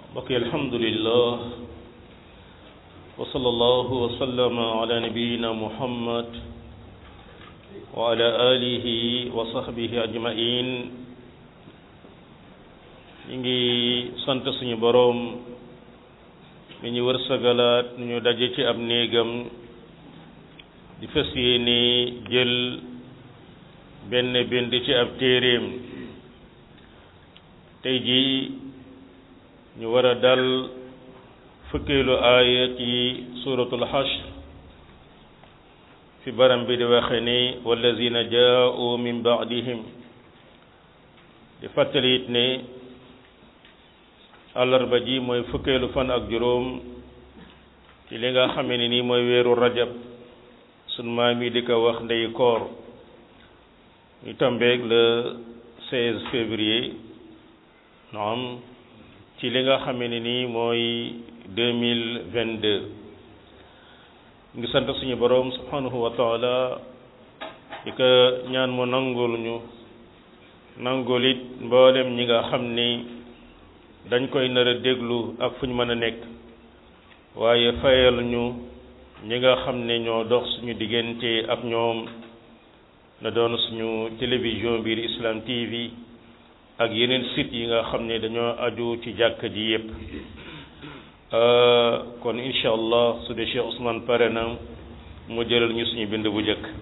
mbokk yi alhamdulillah wa sallallahu wa sallama ala nabiyina muhammad wa ala alihi wa sahbihi ajmain ñu ngi sant suñu boroom mi ñu wërsëgalaat ñu daje ci ab néegam di fas yéene jël benn bind ci ab téeréem tey jii ñu war a dal fukkeelu aaya ci suratul hashr fi baram bi di waxe ni wallazina jaa'u min ba'dihim di fàttali it ne àllarba ji mooy fukkeelu fan ak juróom ci li nga xame ne nii mooy weeru rajab sun maam yi di ko wax ndey koor ñu tombeeg le 16 février naam ci li nga xame ne nii mooy 2022 ngi sant suñu boroom subhanahu wa taala di ko ñaan mu nangul ñu nangul it mboolem ñi nga xam ni dañ koy nar a déglu ak fu ñu mën a nekk waaye fayal ñu ñi nga xam ne ñoo dox suñu diggante ak ñoom na doon suñu télévision biir Islam TV ak yeneen site yi nga xam ne dañoo aju ci jàkka ji yépp kon incha allah su dee Cheikh Ousmane pare na mu jëlal ñu suñu bind bu njëkk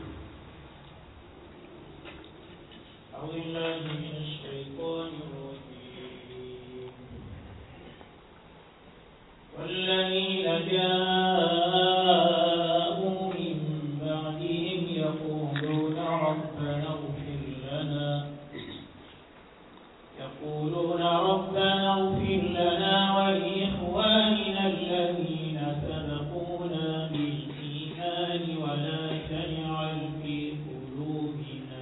والذين جاءوا من بعدهم يقولون ربنا اغفر لنا يقولون ربنا اغفر لنا ولإخواننا الذين سبقونا بالإيمان ولا تجعل في قلوبنا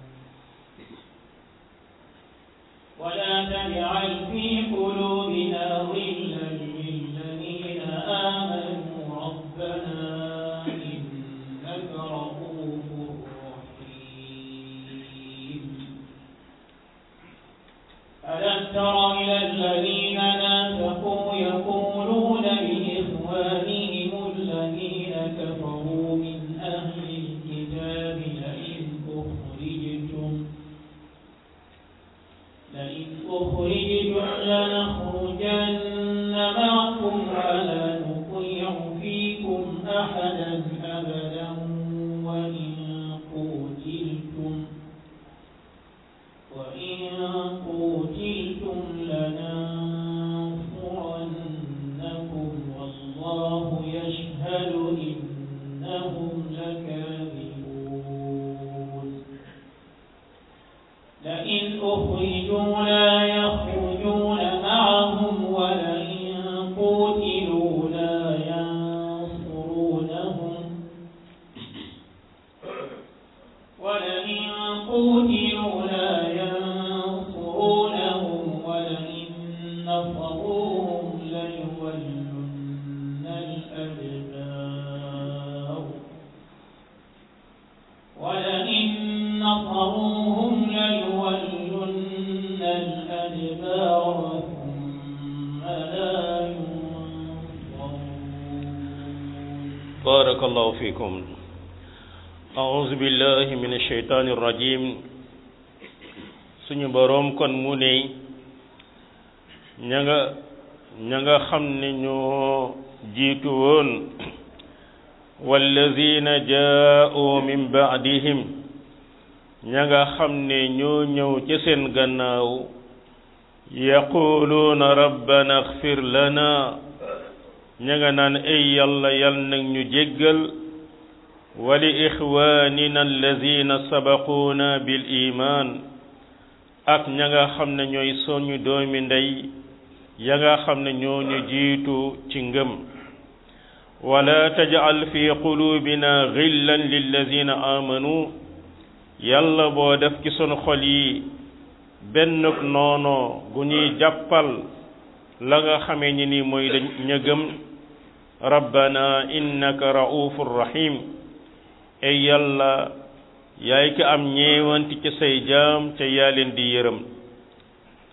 ولا تجعل في قلوبنا غلا للذين آمنوا ربنا إنك رؤوف رحيم ألم تر إلى الذين نافقوا يقولون لإخوانهم الذين كفروا من أهل الكتاب لئن أخرجتم لئن أخرجتم لنخرجن معكم ولا نطيع فيكم أحدا أبدا وإن قتلتم وإن قتلتم لننصرنكم والله يشهد إنهم لكاذبون لئن أخرجوا لا يخرجون معهم ولئن قتلوا لا ينصرونهم ولئن قتلوا لا ينصرونهم ولئن نصروهم ليولن الأدبار ولئن نصروهم ليولن الأدبار ثم لا ينصرون بارك الله فيكم أعوذ بالله من الشيطان الرجيم suñu boroom kon mu ne ña nga ña nga xam ne ñoo jiitu woon wallazina jaa'u min ba'dihim ña nga xam ne ñoo ñëw ca seen gannaaw yaquluuna rabbana axfir lana ña nga naan ay yàlla yal nag ñu jéggal wa li ixwaanina allazina sabaquuna bil iman ak ña nga xam ne ñooy soñu doomi ndey ya nga xam ne ñoo ñu jiitu ci ngëm wala tajal fi qulubina ghillan lillazina amanu yàlla boo def ci sunu xol yi benn noono gu ñuy jàppal la nga xamee ni ni mooy dañ ña gëm rabbana innaka raufur rahim ay yàlla yaay ki am ñeewanti ci say jaam ca yaa leen di yërëm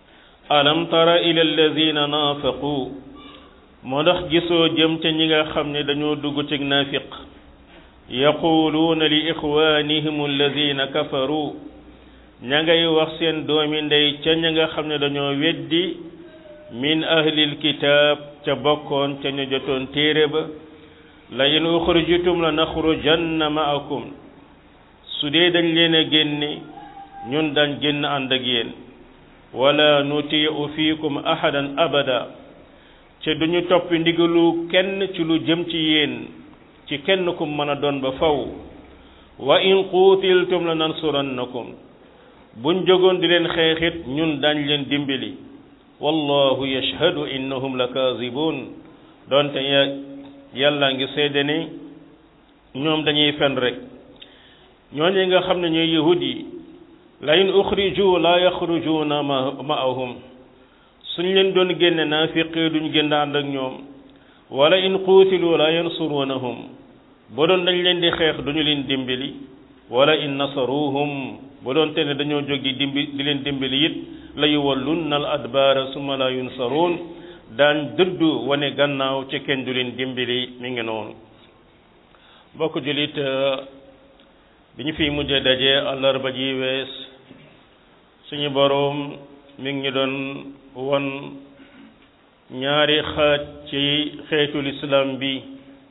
alam tara ila alladina naafaqu moo ndax gisoo jëm ca ñi nga xam ne dañoo dugg ci naafiq yaquluuna li ixwanihim alladina kafaru ña ngay wax seen doomi ndey ca ña nga xam ne dañoo weddi min ahlil kitaab ca bokkoon ca ñu jotoon téere ba la in uxrijitum la naxrujanna ma'akum su dee dañ leen a génne ñun dañ génn ànd ak yéen wala nutiu fiikum ahadan abada ca duñu topp ndigalu kenn ci lu jëm ci yéen ci kenn ku mën a doon ba faw wa in quutiltum la nansurannakum buñ jógoon di leen xeexit ñun dañ leen dimbali wallahu yashhadu innahum la kaazibun doonte yàlla ngi seede ne ñoom dañuy fen rek ñooñu nga xam ne ñooy yahud yi la in uxriju la yaxrujuuna ma'ahum suñ leen doon génne naafiqi duñ génn ànd ak ñoom wala in quutilu la yansurunahum ba doon dañ leen di xeex duñu leen dimbali wala in nasaruhum ba doon te ne dañoo jóg di dimbi di leen dimbali it la yuwallunna al adbaara summa la yunsaruun daan dëddu wane gannaaw ci kenn du leen dimbali mi ngi noonu mbokk julit bi ñu fiy mujjee daje àllarba ji wees suñu boroom mi ngi ñu doon won ñaari xaaj ci xeetul islam bi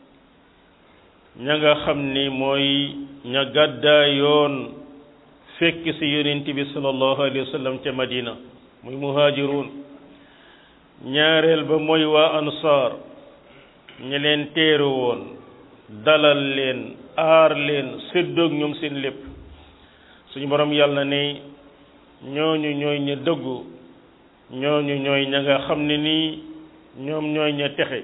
ña nga xam ni mooy ña gàddaa yoon fekk ci yonent bi sallallahu alayhi wa sallam ca madina muy muhaajiruun ñaareel ba mooy waa ansaar ñi leen teeru woon dalal leen aar leen séddoog ñoom seen lépp suñu borom yàlla ne ñooñu ñooy ña dëggu ñooñu ñooy ña nga xam ne nii ñoom ñooy ña texe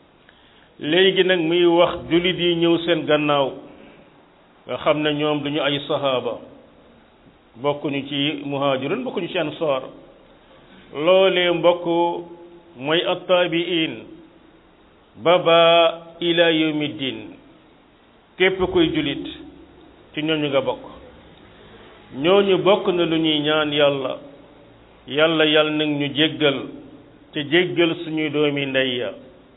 léegi nag muy wax jullit yi ñëw seen gannaaw nga xam ne ñoom duñu ay sahaaba bokkuñu ci muhajirun bokkuñu ci ansaar loolee mbokk mooy attaabiin ba ba ila yawmi diin képp kuy jullit ci ñooñu nga bokk ñooñu bokk na lu ñuy ñaan yàlla yàlla yàlla nag ñu jéggal te jéggal suñuy doomi ndey ya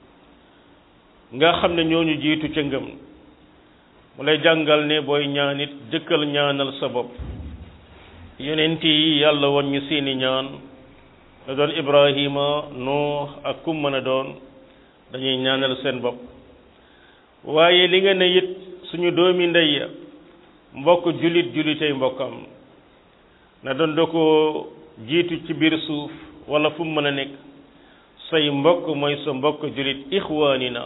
nga xam ne ñooñu jiitu ca ngëm mu lay jàngal ne booy ñaan it jëkkal ñaanal sa bopp yonent yi yàlla won ñu seeni ñaan da doon ibrahima nuux ak kum mën a doon dañuy ñaanal seen bopp waaye li nga ne it suñu doomi ndey ya mbokk julit julitay mbokkam na doon da ko jiitu ci biir suuf wala fu mu mën a nekk say mbokk mooy sa mbokk julit ixwaanina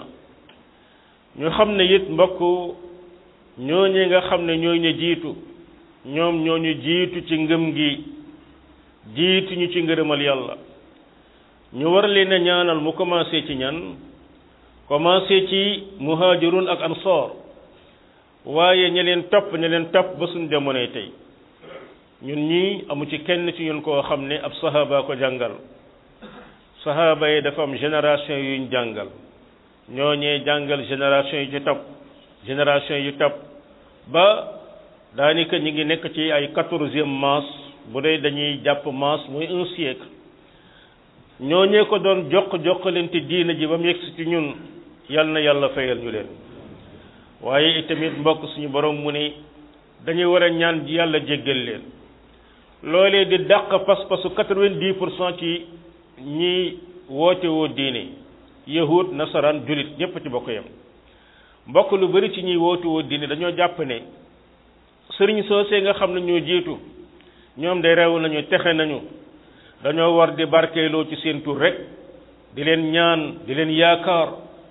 ñu xam ne it mbokk ñooñu nga xam ne ñooy ñu jiitu ñoom ñooñu jiitu ci ngëm gi jiitu ñu ci ngërëmal yàlla ñu war leen a ñaanal mu commencé ci ñan commencé ci muhajirun ak ansor waaye ña leen topp ña leen topp ba suñ jamonoy tey ñun ñii amu ci kenn ci ñun koo xam ne ab sahaba ko jàngal sahaba yi dafa am génération yuñ jàngal ñooñee jàngal génération yi ci topp génération yu topp ba daanaka ñi ngi nekk ci ay quatorzième masse bu dee dañuy jàpp masse muy un siècle ñooñee ko doon jox joxalante diina ji ba mu yegsi ci ñun yal na yàlla fayal ñu leen waaye itamit mbokk suñu borom mu ne dañuy war a ñaan yàlla jéggal leen loolee di dàq pas-pasu quatre-vingt-dix pour cent ci ñi woote woo diine yahud nasaraan julit ñépp ci bokk yam mbokk lu bari ci ñuy woote woo diine dañoo jàpp ne sëriñ soosee nga xam ne ñoo jiitu ñoom de rew nañu texe nañu dañoo war di barkeeloo ci seen tur rek di leen ñaan di leen yaakaar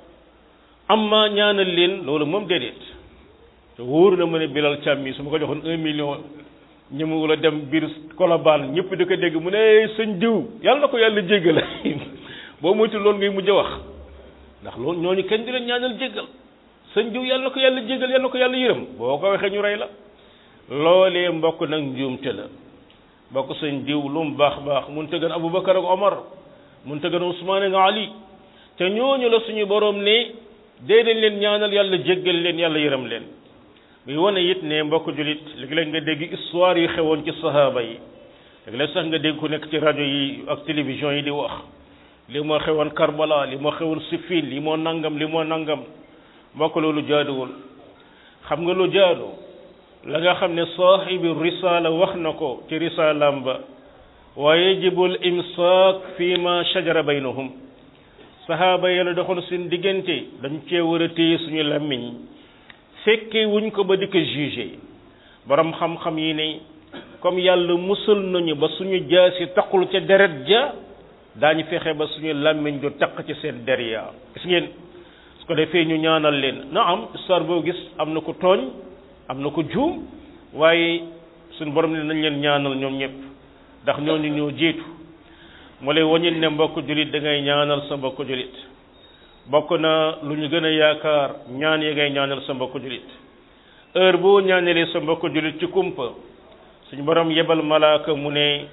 amma ñaanal leen loolu moom déedéet te wóor na ma ne bilal càmmi su ma ko joxoon un million ñëmu wala dem biir kolobaan ñëpp di ko dégg mu ne sëñ diw yàlla na ko yàlla jéggal boo moytu loolu ngay mujj a wax ndax loolu ñooñu kenn di leen ñaanal jéggal sëñ diw yàlla na ko yàlla jéggal yàlla na ko yàlla yërëm boo ko waxee ñu rey la loolee mbokk nag njuumte la mbokk sëñ diw lu mu baax baax mun te gën Aboubacar ak Omar mun te gën Ousmane ak Ali te ñooñu la suñu borom ne dee dañ leen ñaanal yàlla jéggal leen yàlla yërëm leen muy wane it ne mbokk julit léegi-léeg nga dégg histoire yu xewoon ci sahaaba yi léeg-léeg sax nga dégg ku nekk ci rajo yi ak télévision yi di wax li moo xewoon Karbala li moo xewoon Siffin li moo nangam li moo nangam mbokk loolu jaaduwul xam nga lu jaadu la nga xam ne saaxibi risala wax na ko ci risalaam ba wa yajibu al imsaak fi ma shajara baynahum sahaaba yàlla doxoon seen diggante dañ cee war a téye suñu làmmiñ fekke wuñ ko ba di ko jugé borom xam-xam yi ne comme yàlla musal nañu ba suñu jaasi taqul ca deret ja daañu fexe ba suñu làmmiñ du taq ci seen der ya gis ngeen su ko defee ñu ñaanal leen na am histoire boo gis am na ko tooñ am na ko juum waaye suñu borom ne nañ leen ñaanal ñoom ñëpp ndax ñooñu ñoo jiitu mu lay wañil ne mbokk julit da ngay ñaanal sa mbokk julit bokk na lu ñu gën a yaakaar ñaan yi ngay ñaanal sa mbokk julit heure boo ñaanalee sa mbokk julit ci kumpa suñu borom yebal malaaka mu ne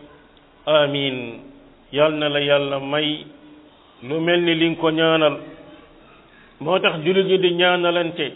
amin yal na la yàlla may lu mel ni li nga ko ñaanal moo tax julit ñi di ñaanalante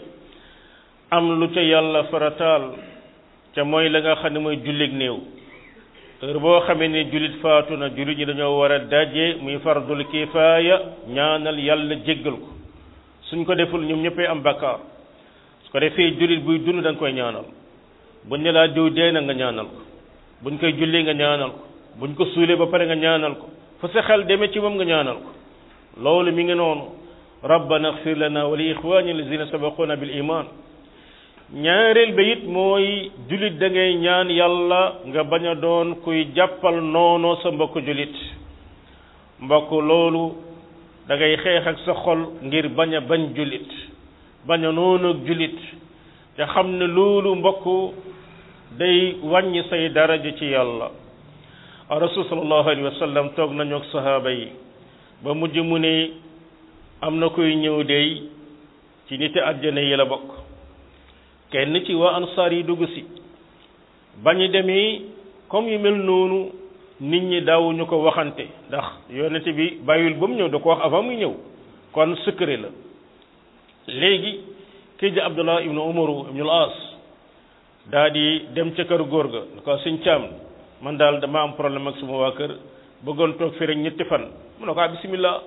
am lu ca yàlla farataal ca mooy la nga xam ne mooy jullig néew heure boo xamee ne jullit faatu na jullit ñi dañoo war a daje muy fardul kifaaya ñaanal yàlla jéggal ko suñ ko deful ñoom ñëppay am bakkaar su ko defee jullit buy dund da nga koy ñaanal buñ ne laa diw dee na nga ñaanal ko buñ koy julli nga ñaanal ko buñ ko suulee ba pare nga ñaanal ko fa sa xel demee ci moom nga ñaanal ko loolu mi ngi noonu rabbana xfir lana wa li ixwani allazina sabaquna bil iman ñaareel ba it mooy julit da ngay ñaan yàlla nga bañ a doon kuy jàppal noonoo sa mbokk julit mbokk loolu da ngay xeex ak sa xol ngir bañ a bañ julit bañ a noonu ak julit te xam ne loolu mbokk day wàññi say daraja ci yàlla rasul sallallahu alayhi wa sallam toog nañu ak sahaaba yi ba mujj mu ne am na kuy ñëw dey ci niti àjjana yi la bokk kenn ci waa ansaar yi dugg si bañu demee comme yu mel noonu nit ñi daawuñu ko waxante ndax yonente bi bàyyil ba mu ñëw da ko wax avant muy ñëw kon secret la léegi kii di abdullah ibnu umaru ibnu al as daa di dem ca kër góor ga da ko suñ caam man daal dama am problème ak suma waa kër bëggoon toog fi rek ñetti fan mu ne ko ah bismillah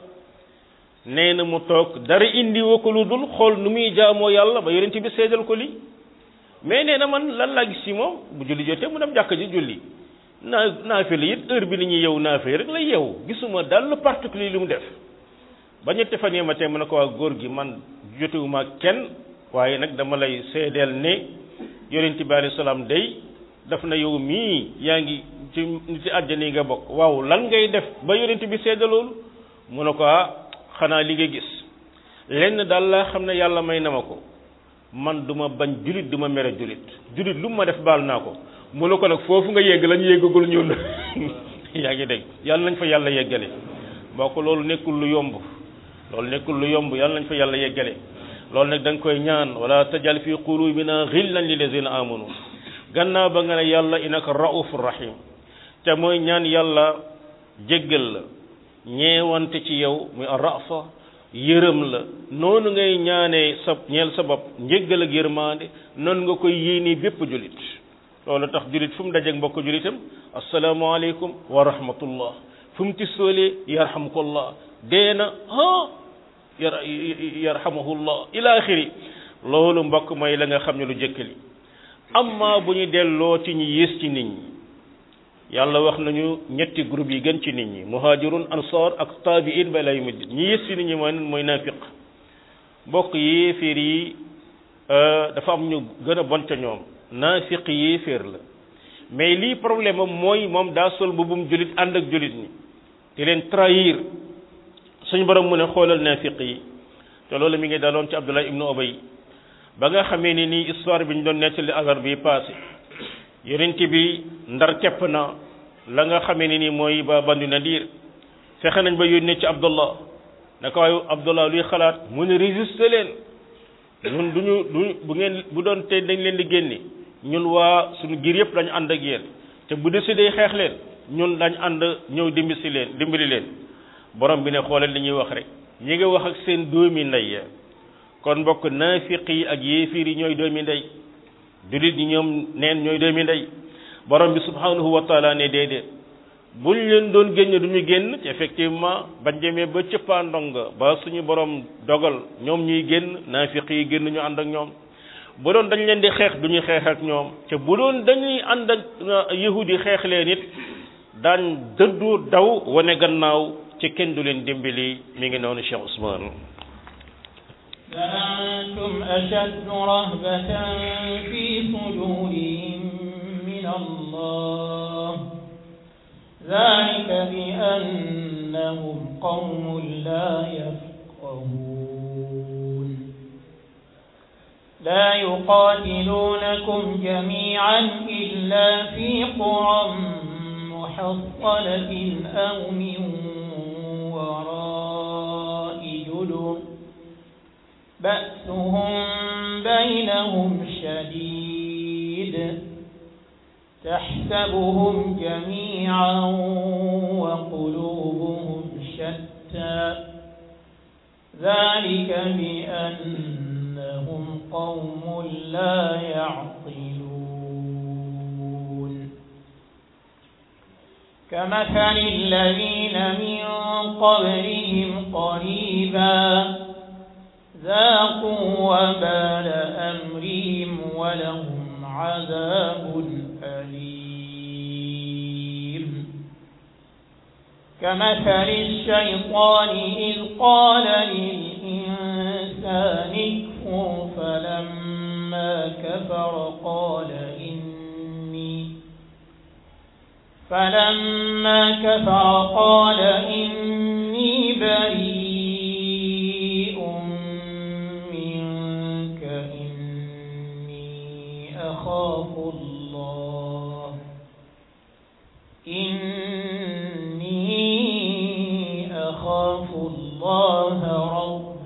nee na mu toog dara indi woo ko lu dul xool nu muy jaamoo yàlla ba yonent bi seedal ko lii mais nee na man lan laa gis ci moom bu julli jotee mu dem jàkk ji julli naa naafila it heure bi ni ñuy yew naafila rek lay yew gisuma daal lu particulier li mu def ba ñetti fan yi ma tey mu ne ko waa góor gi man jotewuma kenn waaye nag dama lay seedeel ne yonent bi alayhi salaam day daf na yow mii yaa ngi ci nit ci àjjana yi nga bokk waaw lan ngay def ba yonent bi seedaloolu mu ne ko ah xanaa li nga gis lenn daal laa xam ne yàlla may na ma ko man du ma bañ julit du ma mere julit julit lu ma def baal naa ko mu ne ko nag foofu nga yegg lañ yeggagul ñun yaa ngi dégg yàlla nañ fa yàlla yeggale moo ko loolu nekkul lu yomb loolu nekkul lu yomb yàlla nañ fa yàlla yeggale loolu nag da nga koy ñaan wala tajal fi qulubina ghillan lillazina amanu gannaaw ba nga ne yàlla innaka raufur rahim te mooy ñaan yàlla jéggal la ñeewante ci yow muy rafa yërëm la noonu ngay ñaanee sa ñeel sa bopp njéggal ak yërmaande noonu nga koy yéene bépp julit loolu tax julit fu mu dajeeg mbokk julitam asalaamaaleykum wa rahmatullah fu mu tisoolee yarhamukallah deena ha yar yarhamahullah ila axiri loolu mbokk mooy la nga xam ne lu jëkkali amma bu ñu delloo ci ñi yées ci nit ñi yàlla wax nañu ñetti groupe yi gën ci nit ñi muhajirun ansar ak tabiin ba lay mujj ñi yées ci nit ñi mooy mooy naafiq mbokk yéeféer yi dafa am ñu gën a bon ca ñoom naafiq yéeféer la mais lii problème am mooy moom daa sol bubum julit ànd ak julit ñi di leen trahir suñu borom mu ne xoolal naafiq yi te loolu mi ngi daloon ci Abdullah ibnu Ubay ba nga xamee ni nii histoire bi ñu doon nettali agar bi passé yonent bi ndar kepp na la nga xamee ni nii mooy ba bandu nadir fexe nañ ba yónnee ci Abdullah naka waaye Abdullah luy xalaat mu ne résister leen ñun duñu duñu bu ngeen bu doon tey dañ leen di génne ñun waa suñu giir yëpp dañu ànd ak yéen te bu décidé xeex leen ñun dañ ànd ñëw dimbali leen dimbali leen borom bi ne xoolal li ñuy wax rek ñi nga wax ak seen doomi ndey ya kon mbokk naafiq yi ak yéefiir yi ñooy doomi ndey jullit ñi ñoom neen ñooy doomi ndey borom bi subhanahu wa taala ne déedéet buñ leen doon génne du ñu génn ci effectivement bañ demee ba cëppaandonga ba suñu borom dogal ñoom ñuy génn naafiq yi génn ñu ànd ak ñoom bu doon dañ leen di xeex du ñu xeex ak ñoom te bu doon dañuy ànd ak yahudi xeex leen it daan dëddu daw wane gannaaw ci kenn du leen dimbali mi ngi noonu Cheikh Ousmane لأنتم أشد رهبة في صدورهم من الله ذلك بأنهم قوم لا يفقهون لا يقاتلونكم جميعا إلا في قرى محصنة أو من وراء جدر بأسهم بينهم شديد تحسبهم جميعا وقلوبهم شتى ذلك بأنهم قوم لا يعقلون كمثل الذين من قبلهم قريبا ذاقوا وبال أمرهم ولهم عذاب أليم كمثل الشيطان إذ قال للإنسان اكفر فلما كفر قال إني فلما كفر قال إني بريء منك إني أخاف الله إني أخاف الله رب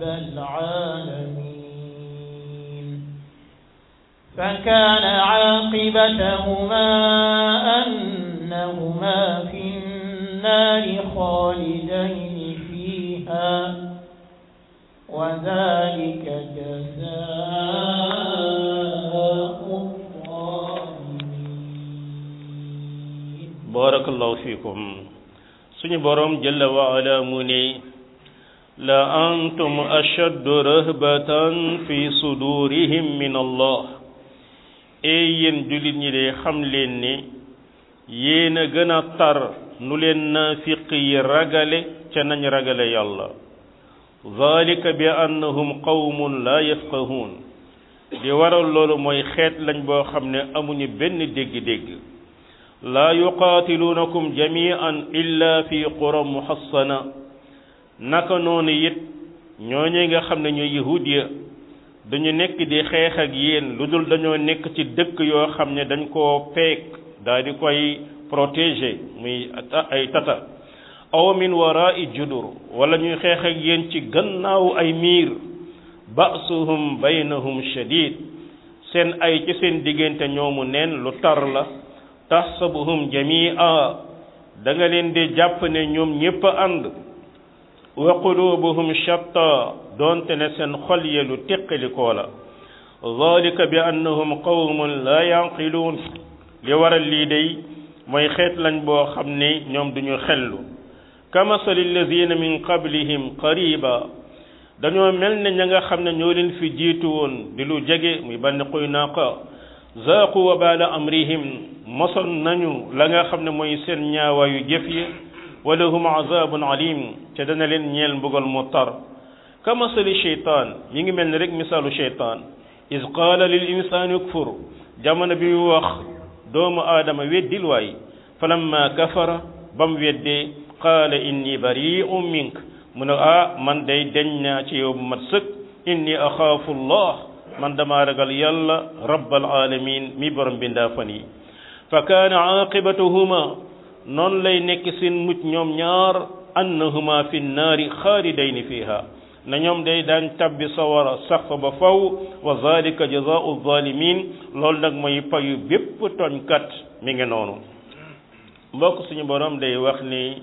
العالمين فكان عاقبتهما أنهما في النار خالدين فيها وذلك جزاء الظالمين barakallahu fikum suñu borom jalla wa ala mu ne la antum ashaddu rahbatan fi sudurihim min allah ey yéen jullit ñi de xam leen ne yéen a gën a tar nu leen naafiq yi ragale ca nañ ragale yàlla zalika bi annahum qawmun la yafqahun di waral loolu mooy xeet lañ boo xam ne amuñu benn dégg-dégg laa yuqaatiluunakum jamian illa fi qura muhassana naka noonu it ñooñu nga xam ne ñooy yahud ya dañu nekk di xeex ak yéen lu dul dañoo nekk ci dëkk yoo xam ne dañ koo peek daal di koy protéger muy ay tata aw min warai judur wala ñuy xeex ak yéen ci gannaaw ay miir ba'suhum baynahum shadid seen ay ci seen diggante ñoomu neen lu tar la tahsabuhum jami'a da nga leen di jàpp ne ñoom ñépp a ànd wa qulubuhum shatta doonte ne seen xol ye lu teqalikoo la zalika bi annahum qawmun la yanqiluun li waral lii day mooy xeet lañ boo xam ne ñoom duñu xellu kamasali allazina min qablihim qariba dañoo mel ne ña nga xam ne ñoo leen fi jiitu woon di lu jege muy banni Quynaqa zaaqu wabaala amrihim moson nañu la nga xam ne mooy seen ñaawaayu jëf yi wa lahum azabun alim te dana leen ñeel mbugal mu tar kamasali cheytaan mi ngi mel ni rek misaalu cheytaan is qaala lil insaani ukfur jamono bi mu wax doomu aadama weddil waay falamma kafara ba mu weddee qaala inni bari'un mink mu ne ah man day deñ naa ci yow bu mat sëkk inni axaafu allah man dama ragal yàlla rabbal alamin mi borom bindaa fan yi fa kaana aqibatuhuma noonu lay nekk seen mucc ñoom ñaar annahuma fi nnaari xaalidayni fiha na ñoom day daan tabbi sawara sax fa ba faw wa zalika jazaau zalimin loolu nag mooy payu bépp tooñkat mi ngi noonu mbokk suñu borom day wax ni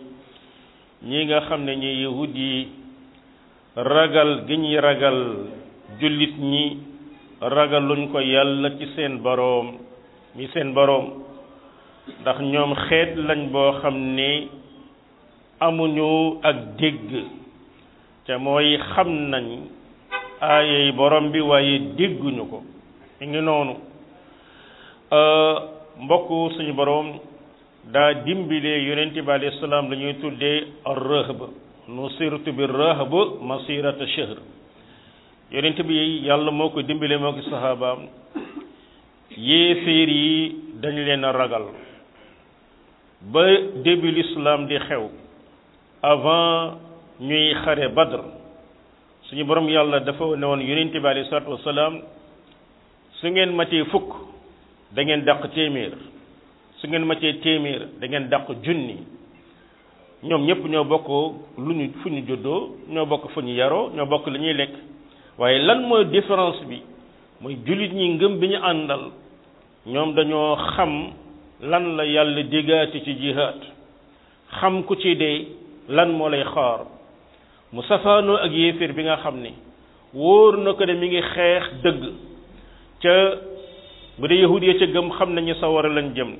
ñi nga xam ne ñi yahud yi ragal gi ñuy ragal jullit ñi ragaluñ ko yàlla ci seen boroom mi seen boroom ndax ñoom xeet lañ boo xam ne amuñu ak dégg te mooy xam nañ aayey borom bi waaye dégguñu ko mi ngi noonu mbokk suñu borom daa dimbilee yonent bi alayhi salaam la ñuy tuddee ar-rahb nusirtu bi rahb masirata shahr yonent bi yàlla moo ko dimbilee moo ko saxaabaam yéeféer yi dañ leen a ragal ba début l'islam di xew avant ñuy xare badr suñu borom yàlla dafa ne woon yonent bi alayhi salaatu wasalaam su ngeen matee fukk da ngeen dàq téeméer su ngeen matee téeméer da ngeen dàq junni ñoom ñëpp ñoo bokk lu ñu fu ñu juddoo ñoo bokk fu ñu yaroo ñoo bokk li ñuy lekk waaye lan mooy différence bi mooy jullit ñi ngëm bi ñu àndal ñoom dañoo xam lan la yàlla diggaati ci jihaad xam ku ci dee lan moo lay xaar mu safaanoo ak yéeféer bi nga xam ne wóor na ko ne mi ngi xeex dëgg ca bu dee yahud ya ca gëm xam nañu sawara lañ jëm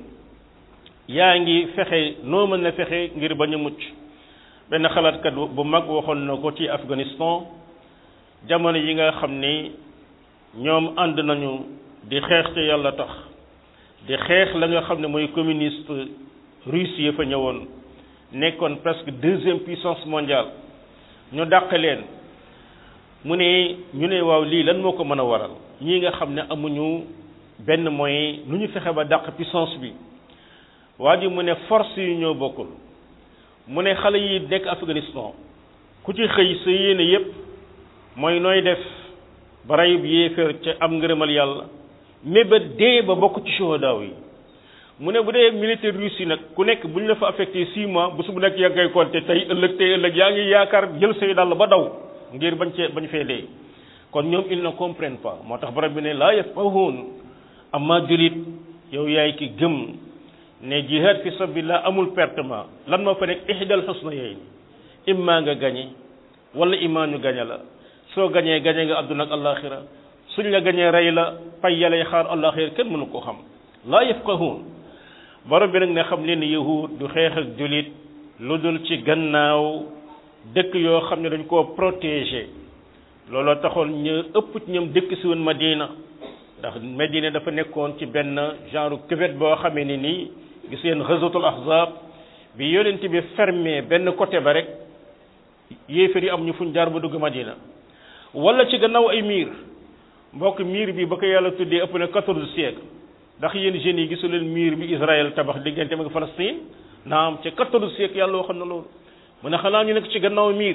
yaa ngi fexe noo mën na fexe ngir bañ a mucc benn xalaatkat bu mag waxoon na ko ci Afghanistan jamono yi nga xam ni ñoom ànd nañu di xeex te yàlla tax di xeex la nga xam ne mooy communiste russe yi fa ñëwoon nekkoon presque deuxième puissance mondiale ñu dàq leen mu ne ñu ne waaw lii lan moo ko mën a waral ñii nga xam ne amuñu benn moyen lu ñu fexe ba dàq puissance bi waa ji mu ne force yi ñoo bokkul mu ne xale yi nekk Afghanistan ku ci xëy sa yéene yépp mooy nooy def ba rayub yéeféer ca am ngërëmal yàlla mais ba dee ba bokk ci shuhadaaw yi mu ne bu dee militaire russe yi nag ku nekk bu ñu la fa affecté six mois bu su bu nekk yaa ngay compté tey ëllëg tey ëllëg yaa ngi yaakaar jël say dàll ba daw ngir bañ cee bañ fee dee kon ñoom ils ne comprennent pas moo tax borom bi ne laa yafqahuun amma julit yow yaay ki gëm ne jihad fi sabilillah amul pertement lan moo fa nekk ihdal husnayayn imma nga gañe wala imma ñu gañe la soo gañee gañe nga àdduna ak alaxira suñ la gañee rey la pay yalay xaar alaxira kenn mënu ko xam laa yafqahuun borom bi nag ne xam leen yahud du xeex ak julit lu dul ci gannaaw dëkk yoo xam ne dañ koo protéger looloo taxoon ñu ëpp ci ñoom dëkk si woon Madina ndax Madina dafa nekkoon ci benn genre cuvette boo xamee ni nii gis ngeen ghazwatul ahzab bi yonent bi fermé benn côté ba rek yéefar yi am ñu fuñ jaar ba dugg Madina wala ci gannaaw ay miir mbokk miir bi ba ko yàlla tuddee ëpp na quatorze siècle ndax yéen jeunes yi gisu leen miir bi Israël tabax diggante ak Palestine naam ca quatorze siècle yàlla waxoon na loolu mu ne xanaa ñu nekk ci gannaaw miir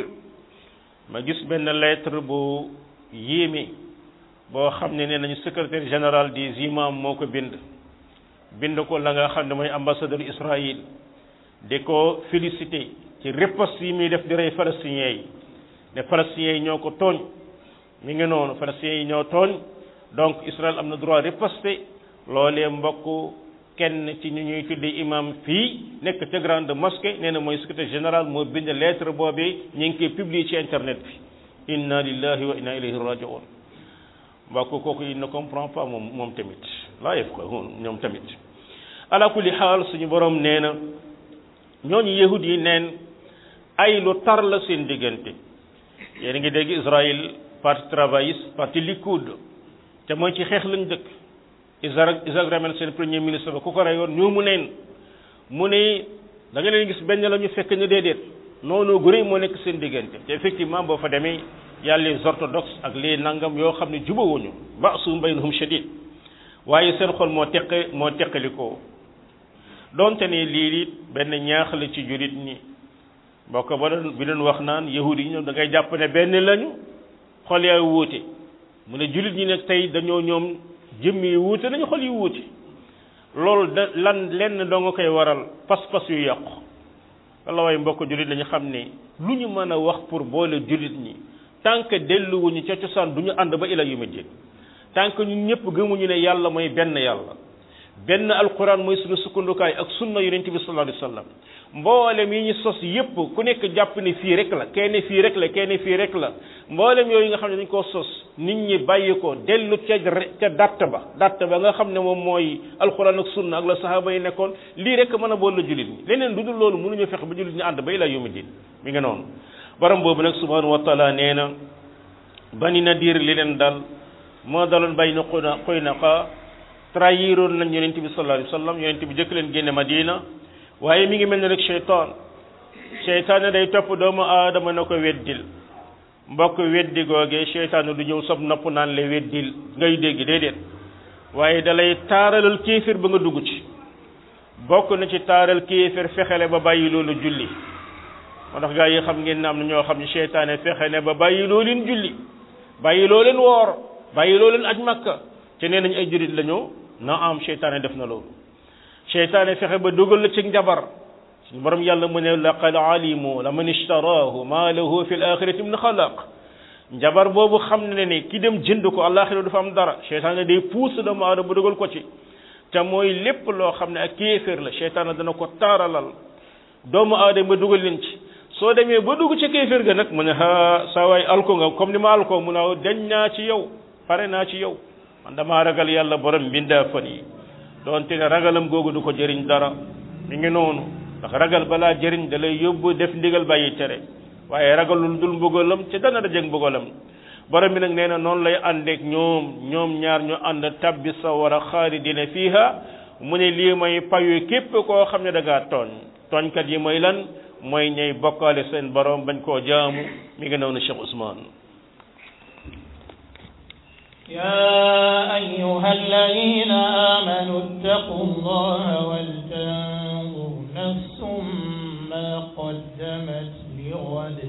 ma gis benn lettre bu yéeme boo xam ne nee nañu secrétaire général des imams moo ko bind bind ko la nga xam ne mooy ambassadeur Israël di ko félicité ci riposte yi muy def di rey palestiniens yi ne palestiniens yi ñoo ko tooñ mi ngi noonu palestiniens yi ñoo tooñ donc Israël am na droit riposter loolee mbokk kenn ci ñu ñuy tuddee imam fii nekk ca grande mosquée nee na mooy secrétaire général moo bind lettre boobee ñu ngi koy publier ci internet bi inna lillahi wa inna ilayhi raji'un mbokk kooku il ne comprend pas moom moom tamit laa yafqahun ñoom tamit ala kulli xaal suñu borom nee na ñooñu yahud yi neen ay lu tar la seen diggante yéen a ngi dégg Israël parti travailliste parti Likoud te mooy ci xeex lañ dëkk Isaac Isaac Rabin seen premier ministre ba ku ko reyoon ñoo mu neen mu ne da nga leen gis benn la ñu fekk ñu déedéet noonu gu rëy moo nekk seen diggante te effectivement boo fa demee yàlla les orthodoxes ak les nangam yoo xam ne jubawuñu ba'suhum baynahum shadid waaye seen xol moo teqe moo teqalikoo donte ne lii it benn ñaax la ci jurit ñi mbokk ba doon bi doon wax naan yahudi yi ñoom da ngay jàpp ne benn lañu xol yaay wuute mu ne julit ñi nag tey dañoo ñoom jëmm yi wuute nañu xol yi wuute loolu da lan lenn doo nga koy waral pas-pas yu yàqu walla waaye mbokk julit lañu xam ne lu ñu mën a wax pour boole julit ñi tant que delluwuñu ca cosaan du ñu ànd ba ila yu din tant que ñun ñëpp gëmuñu ne yàlla mooy benn yàlla benn alquran mooy sunu sukkandukaay ak sunna yonent bi sallallahu alayhi wa sallam mboolem yi ñu sos yépp ku nekk jàpp ne fii rek la kenn fii rek la kenn fii rek la mboolem yooyu nga xam ne dañ koo sos nit ñi bàyyi ko dellu ca ca datt ba datt ba nga xam ne moom mooy alxuraan ak sunna ak la sahaaba yi nekkoon lii rek mën a boole jullit ñi leneen lu dul loolu mënuñu fexe ba jullit ñi ànd ba ilaa yawmi din mi ngi noonu borom boobu nag subhanahu wa taala nee na bani nadir li leen dal moo daloon bay na xuyna xuynaqa trahiroon nañ yonent bi sallallahu alayhi wa sallam yonent bi jëkk leen génne madina waaye mi ngi mel ne rek cheytaan cheytaan day topp doomu aadama na ko weddil mbokk weddi googee cheytaan du ñëw sob nopp naan la weddil ngay dégg déedéet waaye dalay taaralal kéefir ba nga dugg ci bokk na ci taaral kéefir fexele ba bàyyi loolu julli moo tax gaa yi xam ngeen ne am na ñoo xam ne cheytaane fexe ne ba bàyyi loo leen julli bàyyi loo leen woor bàyyi loo leen aj makka te nee nañ ay jurit la ñoo na am cheytaane def na loolu cheytaane fexe ba dugal la ci njabar suñu borom yàlla mu ne laqad alimu la man ishtarahu ma lahu fi l axirati min xalaq njabar boobu xam ne ne ki dem jënd ko àllaaxira du fa am dara cheytaane day puus doomu aadama ba dugal ko ci te mooy lépp loo xam ne ak kéeféer la cheytaane dana ko taaralal doomu aadama ba dugal leen ci soo demee ba dugg ci kéeféer ga nag mu ne ha saa waay alko nga comme ni ma alko mu ne dañ naa ci yow pare naa ci yow man damaa ragal yàlla borom mbindaa fan yi doonte ne ragalam googu du ko jëriñ dara mi ngi noonu ndax ragal balaa jëriñ da lay yóbbu def ndigal bàyyi tere waaye ragalul dul mbugalam ci dana dajeg mbugalam borom bi nag nee na noonu lay àndeek ñoom ñoom ñaar ñu ànd tabbi sawara xaalidina fiiha mu ne lii mooy payu képp koo xam ne da ngaa tooñ tooñkat yi mooy lan mooy ñay bokkaale seen borom bañ koo jaamu mi ngi noonu Cheikh Ousmane يا أيها الذين آمنوا اتقوا الله ولتنظر نفس ما قدمت لغد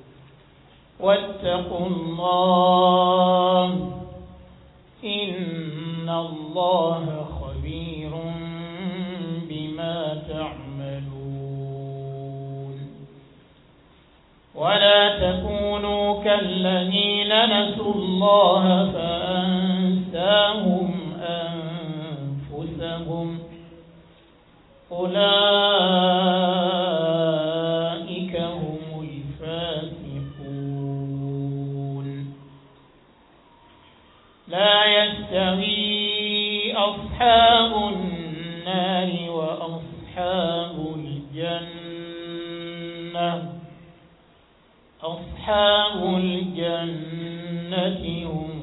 واتقوا الله إن الله خبير بما تعملون ولا تكونوا كالذين نسوا الله فأنساهم أنفسهم أولئك هم الفاسقون لا يستوي أصحاب النار وأصحاب الجنة أصحاب الجنة هم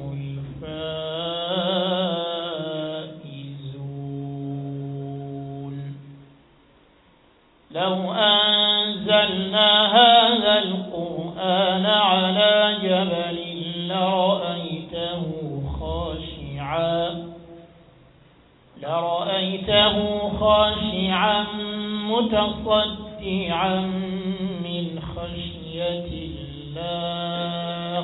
الفائزون لو أنزلنا هذا القرآن على جبل لرأيته خاشعا لرأيته خاشعا متصدعا من خشية الله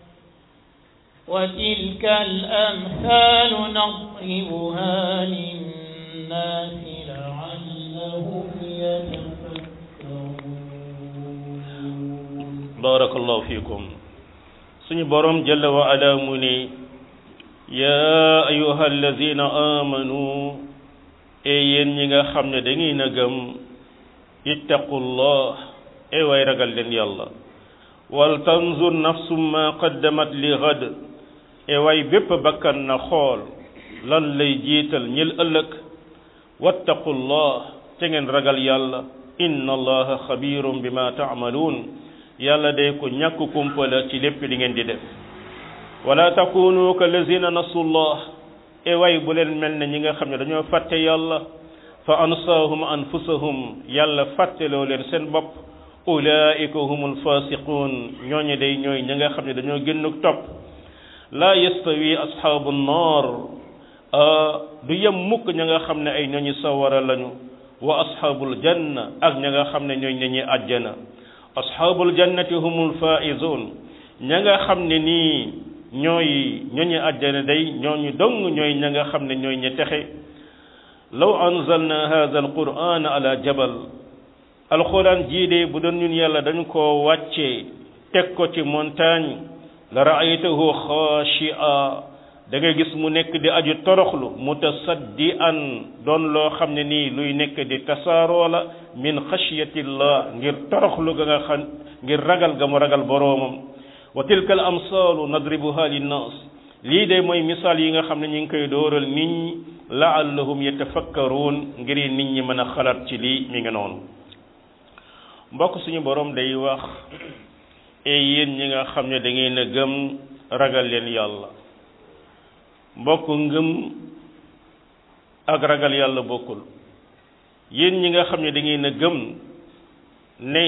وتلك الأمثال نضربها للناس لعلهم يتفكرون بارك الله فيكم suñu borom jalla wa ala mu ne yaa ayuha alladina amanu e yéen ñi nga xam ne da ngeen a gëm ittaqullah e way ragal leen yàlla wal tanzur nafsum ma qaddamat li gad e way bépp bakkan na xool lan lay jiital ñil ëllëg wattaqullah te ngeen ragal yàlla inna allaha xabirum bima taamaluun yàlla day ko ñàkk kumpala ci lépp li ngeen di def wala takunu ka lazina nasullah e way bu leen mel ne ñi nga xam ne dañoo fàtte yàlla fa ansaahum anfusahum yàlla fàtteloo leen seen bopp ulaika humul fasiqun ñooñu day ñooy ñi nga xam ne dañoo génnuk topp laa yastawi ashaabu nnar du yem mukk ña nga xam ne ay ñooñu sawara lañu wa ashaabul janna ak ña nga xam ne ñooy ñañi àjjana ashaabul jannati humul faizun ña nga xam ne nii ñooy ñooñu àjjana day ñooñu dong ñooy ña nga xam ne ñooy ñi texe law anzalna hadha alquran ala jabal alquran jii de bu doon ñun yàlla dañ koo wàccee teg ko ci montagne la raaytahu xaashia da ngay gis mu nekk di aju toroxlu mutasaddian doon loo xam ne nii luy nekk di tasaaroo la min xashyatillah ngir toroxlu ga nga xam ngir ragal ga mu ragal boroomam wa tilka al amsaalu nadribuha linnaas lii de mooy misaal yi nga xam ne ñu ngi koy dóoral nit ñi laallahum yatafakkaruun ngir nit ñi mën a xalaat ci lii mi ngi noonu mbokk suñu borom day wax e yéen ñi nga xam ne da ngeen a gëm ragal leen yàlla mbokk ngëm ak ragal yàlla bokkul yéen ñi nga xam ne da ngeen a gëm ne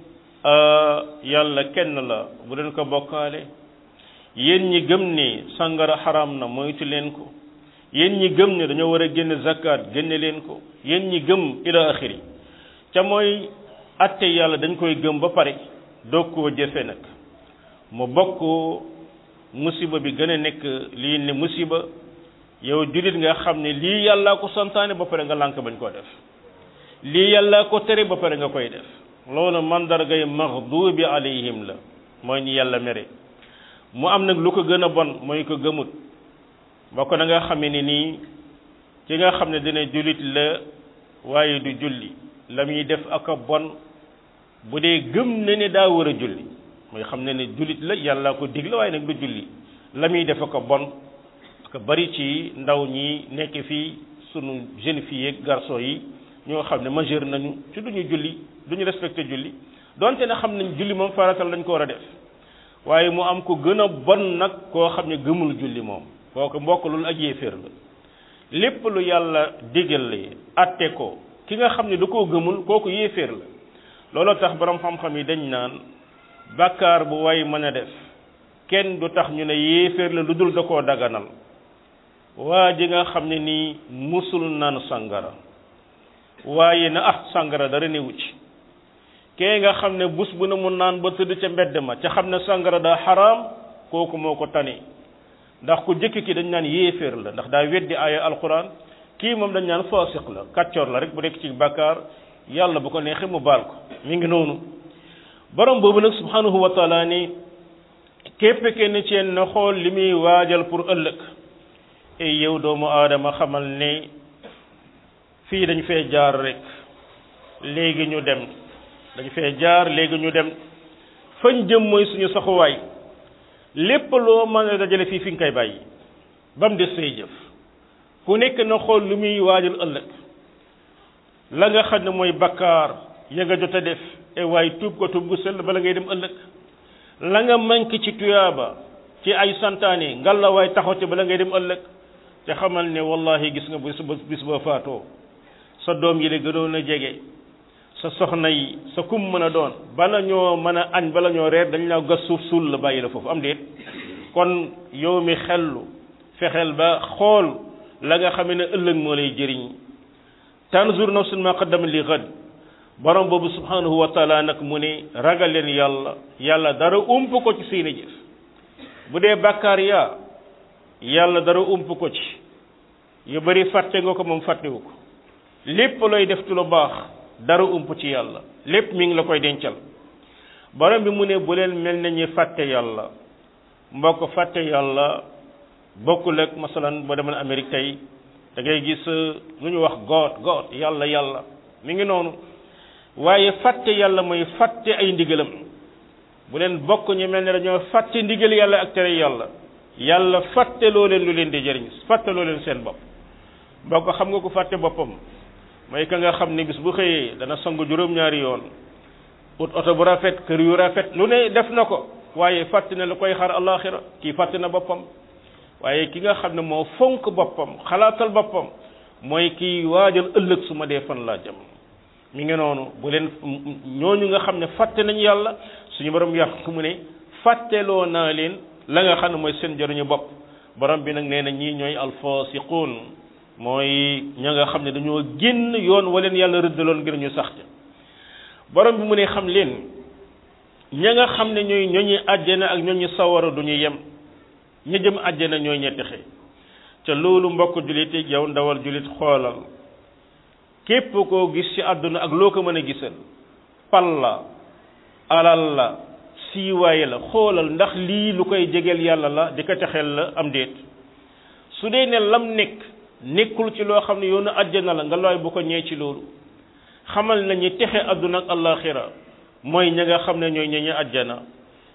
yàlla kenn la bu leen ko bokkaale yéen ñi gëm ne sàngara xaraam na moytu leen ko yéen ñi gëm ne dañoo war a génn zakat génne leen ko yéen ñi gëm ila axiri ca mooy atte yàlla dañ koy gëm ba pare doog koo jëfe nag mu bokk musiba bi gën a nekk lii ne musiba yow jullit nga xam ne lii yàllaa ko santaane ba pare nga lànk bañ koo def lii yàllaa ko tere ba pare nga koy def loolu mandargay maxdubi alayhim la mooy ñi yàlla mere mu am nag lu ko gën a bon mooy ko gëmut bokk na nga xamee ne nii ki nga xam ne dina jullit la waaye du julli la muy def ak a bon bu dee gëm na ne daa war a julli mooy xam ne ne jullit la yàlla ko digle waaye nag du julli la muy def ak a bon ak bari ci ndaw ñi nekk fii sunu jeune fille ak garçon yi ñoo xam ne majeur nañu ci duñu julli duñu respecté julli donte ne xam nañ julli moom faratal lañ ko war a def waaye mu am ko gën a bon nag koo xam ne gëmul julli moom kooku mbokk loolu ak yéeféer la lépp lu yàlla digale atte ko ki nga xam ne da koo gëmul kooku yéeféer la looloo tax borom xam-xam yi dañ naan bàkkaar bu way mën a def kenn du tax ñu ne yéeféer la lu dul da koo daganal waa ji nga xam ne nii musul naan sangara waaye na ah sangara dara newu ci kee nga xam ne bus bu ne mu naan ba tëdd ca mbedd ma ca xam ne sangara daa xaraam kooku moo ko tane ndax ku jëkk ki dañ naan yéeféer la ndax daa weddi aaya alquran kii moom dañ naan faasiq la kàccoor la rek bu nekk ci bàkkaar yàlla bu ko neexee mu baal ko mi ngi noonu borom boobu nag subhanahu wa taala ni képp kenn ci yéen na xool li muy waajal pour ëllëg e yow doomu aadama xamal ne fii dañ fee jaar rek léegi ñu dem dañ fee jaar léegi ñu dem fañ jëm mooy suñu saxuwaay lépp loo mën a dajale fii fi nga koy bàyyi ba mu des say jëf ku nekk na xool lu muy waajal ëllëg la nga xam ne mooy bakkaar ya nga jot a def e waaye tuub ko tuub gu sell bala ngay dem ëllëg la nga manqué ci tuyaaba ci ay santaane ngal la waay taxaw ci bala ngay dem ëllëg te xamal ne wallahi gis nga bis ba bis ba faatoo sa doom yi la gënoon a jege sa soxna yi sa kum mën a doon bala ñoo mën a añ bala ñoo reer dañ la gas suuf suul la bàyyi la foofu am déet kon yow mi xellu fexeel ba xool la nga xam ne ëllëg moo lay jëriñ tanzur nafsun ma qaddamat li ghad borom boobu subhanahu wa taala nag mu ne ragal leen yàlla yàlla dara ump ko ci seeni jëf bu dee bàkkaar yaa yàlla dara ump ko ci yu bari fàtte nga ko moom fàttewu ko lépp looy def ci lu baax dara ump ci yàlla lépp mi ngi la koy dencal borom bi mu ne bu leen mel na ñi fàtte yàlla mbokk fàtte yàlla bokkul ak masalan boo demoon Amérique tey da ngay gis lu ñu wax goot goot yàlla yàlla mi ngi noonu waaye fàtte yàlla mooy fàtte ay ndigalam bu leen bokk ñu mel ne dañoo fàtte ndigal yàlla ak tere yàlla yàlla fàtte loo leen lu leen di jëriñ fàtte loo leen seen bopp mbokk xam nga ko fàtte boppam mooy ka nga xam ne bis bu xëyee dana sangu juróom-ñaari yoon ut oto bu rafet kër yu rafet lu ne def na ko waaye fàtte na lu koy xaar alaxira kii fàtte na boppam waaye ki nga xam ne moo fonk boppam xalaatal boppam mooy kii waajal ëllëg su ma dee fan laa jëm mi ngi noonu bu leen ñooñu nga xam ne fàtte nañu yàlla suñu borom yàq mu ne fàtteloo naa leen la nga xam ne mooy seen jëriñu bopp borom bi nag nee na ñii ñooy alfasiquun mooy ña nga xam ne dañoo génn yoon waleen yàlla rëddaloon ngir ñu sax ca borom bi mu ne xam leen ña nga xam ne ñooy ñooñu àjjana ak ñooñu sawara du ñu yem ña jëm àjjana ñooy ñetti xëy ca loolu mbokk jullit yi yow ndawal jullit xoolal képp koo gis ci àdduna ak loo ko mën a gisal pal la alal la siiwaay la xoolal ndax lii lu koy jegeel yàlla la di ko texeel la am déet su dee ne lam nekk nekkul ci loo xam ne yoonu àjjana la nga looy bu ko ñee ci loolu xamal nañu texe àdduna ak allaaxira mooy ña nga xam ne ñooy ñeñu àjjana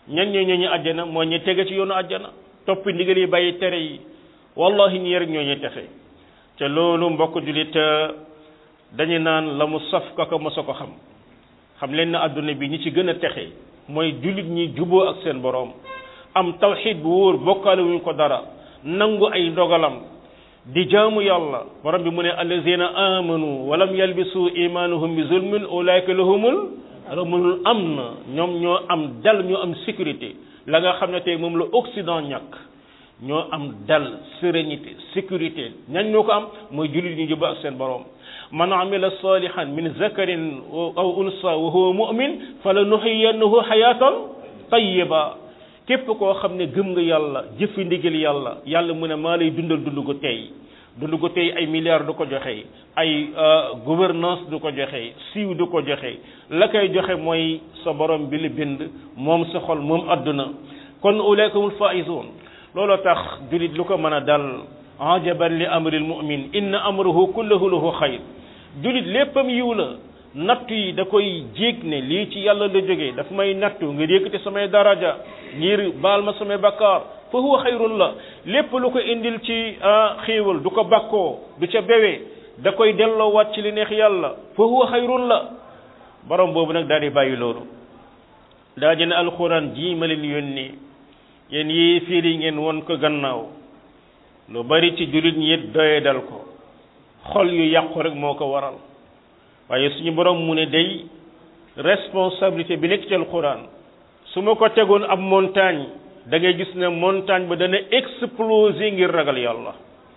ñan ñoo ñooñu àjjana moo ñu tege ci yoonu àjjana topp ndigal yi bàyyi tere yi wallahi ñi rek ñoo ñu texe te loolu mbokk julit dañu naan la mu saf kaka mosa ko xam xam leen na àdduna bi ñi ci gën a texe mooy jullit ñi juboo ak seen boroom am tawxid bu wóor bokkaale wuñ ko dara nangu ay ndogalam di jaamu yàlla borom bi mu ne allazina amanu walam yalbisu imanuhum bi zulmin ulaika lahumul ramul am na ñoom ñoo am dal ñoo am sécurité la nga xam ne tey moom la Occident ñàkk ñoo am dal sérénité sécurité ñan ñoo ko am mooy jullit ñu juboo ak seen boroom man amila salihan min zakarin aw unsa wa huwa mu'min fala nuxiyannahu xayatan tayyiba képp koo xam ne gëm nga yàlla jëfi ndigal yàlla yàlla mu ne maa lay dundal dund gu tey dund gu tey ay milliards du ko joxe ay gouvernance du ko joxe siiw du ko joxe la koy joxe mooy sa borom bi la bind moom sa xol moom adduna kon ulaykumul faizun looloo tax julit lu ko mën a dal ajaban li amril mu'min inna amruhu kulluhu lahu xayr julit léppam yiw la nattu yi da koy jéeg ne lii ci yàlla la jógee daf may nattu ngir yëkkati samay daraja ngir baal ma samay bakkaar fa huwa xayrun la lépp lu ko indil ci xéewal du ko bakkoo du ca bewee da koy delloowaat ci li neex yàlla fa huwa xayrun la borom boobu nag daal di bàyyi loolu daa di ne alxuraan jii ma leen yónni yéen yii fiiri ngeen won ko gannaaw lu bari ci jullit ñi it doye dal ko xol yu yàqu rek moo ko waral waaye suñu borom mu ne day responsabilité bi nekk ci alxuraan su ma ko tegoon ab montagne da ngay gis ne montagne ba dana exploser ngir ragal yàlla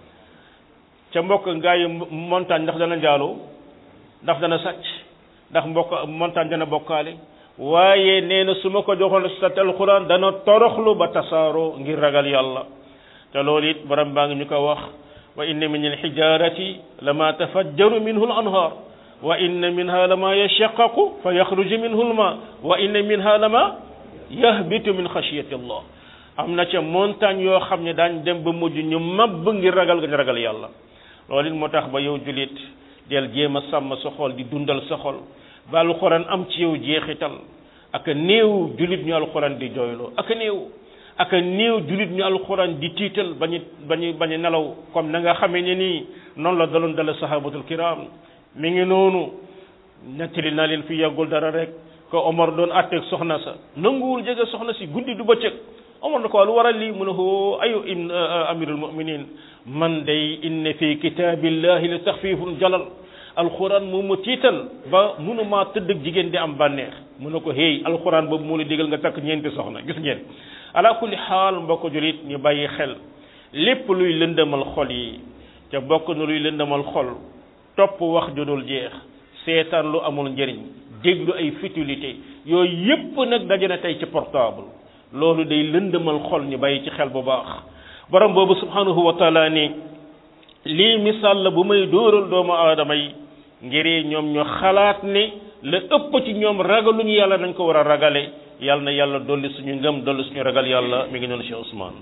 ca mbokk ngaa yi montagne ndax dana njaaloo ndax dana sàcc ndax mbokk montagne dana bokkaale waaye nee na su ma ko joxoon sa alxuraan dana toroxlu ba tasaaroo ngir ragal yàlla te loolu it borom baa ngi ñu ko wax wa inna min alxijarati lama tafajjaru minhu al-anhar wa inna minha lama yashaqqaqu fa yaxruju minhu al-ma wa inna minha lama yahbitu min xashyati allah am na ca montagne yoo xam ne daañ dem ba mujj ñu mabb ngir ragal nga ragal yàlla loolu it moo tax ba yow julit del jéem a sàmm sa xol di dundal sa xol ba alxuraan am ci yow jeexital ak néew julit ñu alxuraan di jooyloo ak néew ak néew julit ñu alxuraan di tiital bañu bañu bañu nelaw comme na nga xamee ne nii noonu la daloon dala sahabatul kiram mi ngi noonu nettali naa leen fi yàggul dara rek ko Omar doon àtteeg soxna sa nanguwul jege soxna si guddi du bëccëg Omar na ko lu waral lii mu ne ko ayu im amirul muminin man day inna fi kitaabillahi la taxfifun jalal alxuraan moom ma tiital ba mënumaa tëdd ak jigéen di am bànneex mu ne ko hey alxuraan boobu moo la digal nga takk ñeenti soxna gis ngeen ala kulli xaal mbokk julit ñu bàyyi xel lépp luy lëndëmal xol yi te bokk na luy lëndëmal xol topp wax ju dul jeex seetaan lu amul njëriñ déglu ay futilité yooyu yépp nag daje na tey ci portable loolu day lëndëmal xol ñu bàyyi ci xel bu baax borom boobu subhanahu wa taala ni lii misaal la bu may dóoral doomu aadama yi ngir ñoom ñu xalaat ne la ëpp ci ñoom ragaluñu yàlla nañ ko war a ragale yàlla na yàlla dolli suñu ngëm dolli suñu ragal yàlla mi ngi noonu Cheikh Ousmane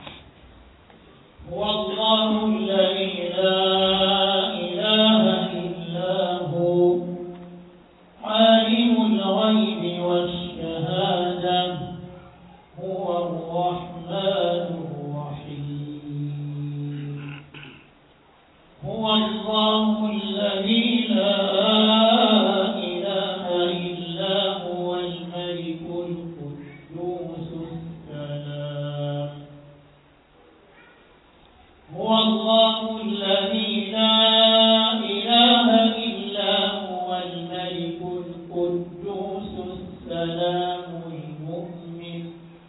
هو الله الذي لا إله إلا هو عالم الغيب والشهادة هو الرحمن الرحيم هو الله الذي لا إله إلا هو الملك القدوس السلام هو الله الذي لا إله إلا هو الملك القدوس السلام المؤمن